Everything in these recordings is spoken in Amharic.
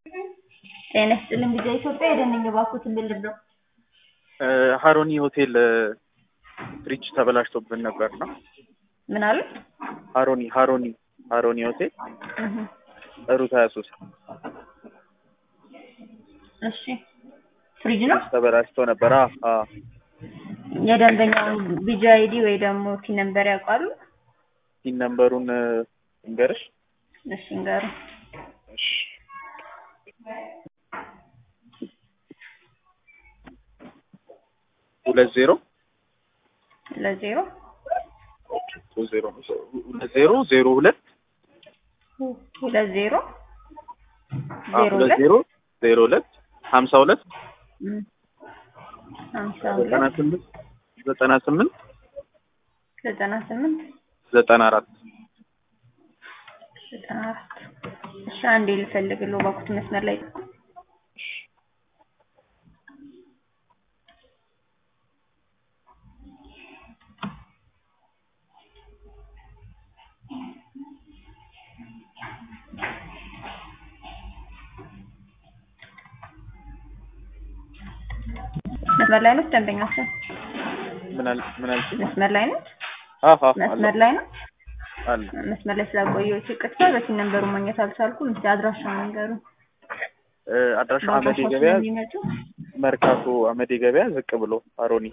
ጤና ይስጥልኝ ቪዛ ኢትዮጵያ የደንኝ ባኩትን ልልብረው ሀሮኒ ሆቴል ፍሪጅ ተበላሽቶብን ነበር ነው። ምን አሉ? ሀሮኒ ሀሮኒ ሀሮኒ ሆቴል ሩት ሀያ ሶስት እሺ ፍሪጅ ነው ተበላሽቶ ነበር። አ አ የደንበኛው ቪዛ አይዲ ወይ ደግሞ ቲ ነምበር ያውቃሉ? ሲን ነምበሩን እንገርሽ እሺ እንገሩ እሺ ሁለት ዜሮ ለዜሮ ሁለት ዜሮ ሁለት ዜሮ ዜሮ ሁለት ሁለት ዜሮ አ ዜሮ ሁለት ሁለት ዜሮ ዜሮ ሁለት ሀምሳ ሁለት እም፣ ሀምሳ ዘጠና ሁለት ስምንት ዘጠና ስምንት ዘጠና ስምንት ዘጠና አራት ዘጠና አራት እሺ አንዴ ልፈልግልዎ ባኩት መስመር ላይ መስመር ላይ ነው ደንበኛችን ምን አል ምን አልሽኝ? መስመር ላይ ነው አሃ መስመር ላይ ነው አለ መስመር ላይ ስላቆየሁት ይቅርታ በሲን ነምበሩ ማግኘት አልቻልኩም እስኪ አድራሻውን ንገሩኝ እ አድራሻ አመዴ በአድራሻው ገበያ ስለሚመጡ መርካቶ አመዴ ገበያ ዝቅ ብሎ አሮኒ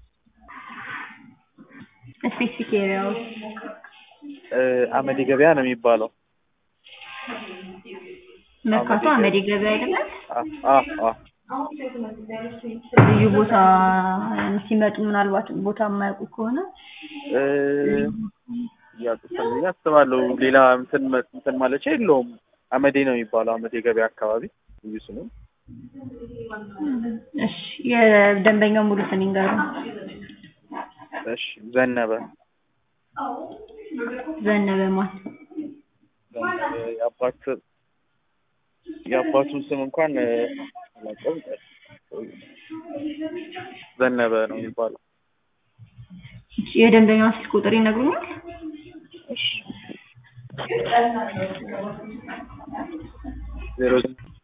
ስፔሲፊክ ኤሪያዎች እ አመዴ ገበያ ነው የሚባለው። መርካቶ አመዴ ገበያ አይደለም አ አ አ ልዩ ቦታ ሲመጡ ምናልባት ቦታ የማያውቁ ከሆነ እ ያቁታል ብዬ አስባለሁ። ሌላ እንትን መ- እንትን ማለቻ የለውም። አመዴ ነው የሚባለው አመዴ ገበያ አካባቢ ልዩ ስሙ። እሺ የደንበኛው ሙሉ ስም ይንገሩኝ እሺ ዘነበ ዘነበ ማን ዘነበ የአባት የአባቱን ስም እንኳን እ አላውቀውም። ዘነበ ነው የሚባለው። እሺ የደንበኛው ስልክ ቁጥር ይነግሩኛል እሺ ዜሮ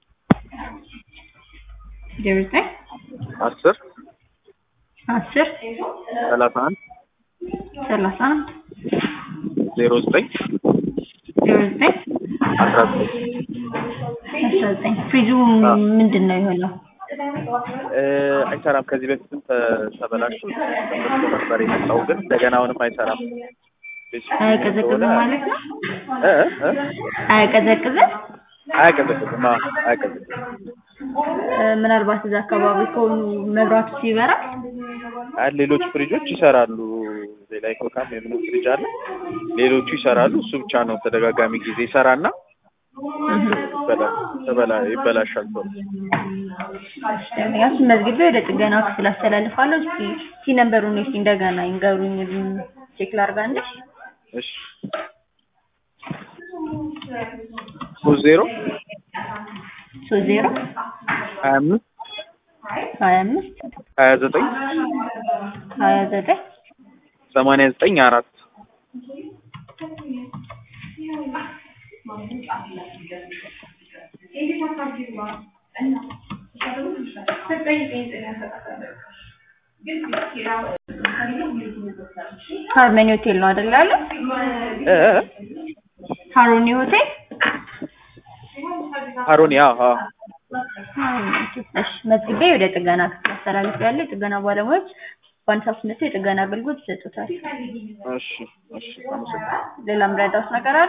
ዜሮ ዘጠኝ አስር አስር ሰላሳ አንድ ሰላሳ አንድ ዜሮ ዘጠኝ ዜሮ ዘጠኝ አስራ ዘጠኝ አስራ ዘጠኝ ፍሪዙ ምንድን ነው የሆነው እ አይሰራም። ከዚህ በፊትም ተ- ተበላሽቶ ተበላሽቶ ነበር የመጣው ግን እንደገና አሁንም አይሰራም። አያቀዘቅዝም ማለት ነው እ እ አያቀዘቅዝም አያቀዘቅዝም። አዎ አያቀዘቅዝም። እ ምናልባት እዛ አካባቢ ከሆኑ መብራቱ ሲበራል አይ ሌሎች ፍሪጆች ይሰራሉ። ሌላ ኢኮካም የምንም ፍሪጅ አለ። ሌሎቹ ይሰራሉ። እሱ ብቻ ነው ተደጋጋሚ ጊዜ ይሰራና ይበላ- ተበላ- ይበላሻል ቶሎ። ደንበኛችን መዝግቤ ወደ ጥገና ክፍል አስተላልፋለሁ እስኪ ሲ ነምበሩን እስኪ እንደገና ይንገሩኝ ቼክ ላድርጋ እንዴ እሺ ሶስት ዜሮ ሶስት ዜሮ ሀያ አምስት ሀያ አምስት ሀያ ዘጠኝ ሀያ ዘጠኝ ሰማንያ ዘጠኝ አራት ሃርመኒ ሆቴል ነው አይደል ያለ እ እ ሃሮኒ ሆቴል ሀሮኒ አዎ አዎ እሺ መዝግቤ ወደ ጥገና ክፍል አስተላልፌያለሁ የጥገና ባለሙያዎች በአንድ ሰዓት መጥተው የጥገና አገልግሎት ይሰጡታል እሺ እሺ አመሰግናለሁ። ሌላ ምረዳውስ ነገር አለ